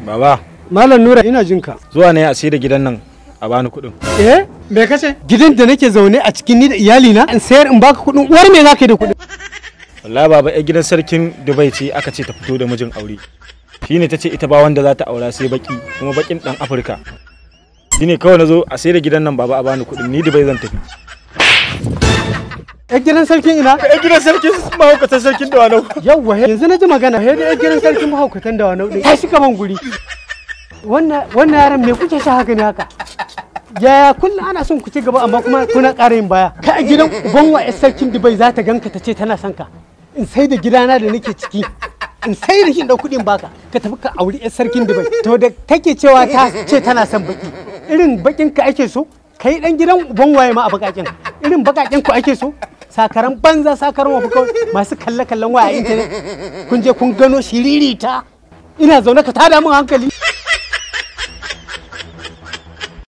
Baba, Malam Nura ina jin ka. zuwa ne a sai da gidan nan a bani kuɗin. Eh, me kace? Gidan da nake zaune a cikin ni da iyali na in sayar in baka kuɗin uwar me zaka yi da kuɗin? Wallahi baba, ai gidan sarkin Dubai ce aka ce ta fito da mijin aure. Shine ta ce ita ba wanda za ta aura sai baki, kuma bakin dan Afirka. Shine kawai na zo a sai da gidan nan baba a bani kuɗin, ni Dubai zan tafi. Eh gidan sarkin ina? Ai gidan sarkin mahaukatan sarkin da wanau. Yawwa yanzu na ji magana he da gidan sarkin mahaukatan da wani ya shi kaman guri. Wannan wannan yaran me kuke sha haka ne haka? Yaya kullum ana son ku ci gaba amma kuma kuna ƙara yin baya. Ka a gidan uban wa sarkin Dubai za ta ganka ta ce tana son ka. In sai da gidana da nake ciki. In sai da shi da kuɗin baka ka tafi ka auri 'yar sarkin Dubai. To da take cewa ta ce tana son baki. Irin bakin ka ake so? Kai dan gidan uban waye ma a bakakin. Irin bakakin ku ake so? sakaran banza sakaran wafi kawai masu kalle-kallen waya a intanet kun je kun gano shiririta ina zaune ka tada min hankali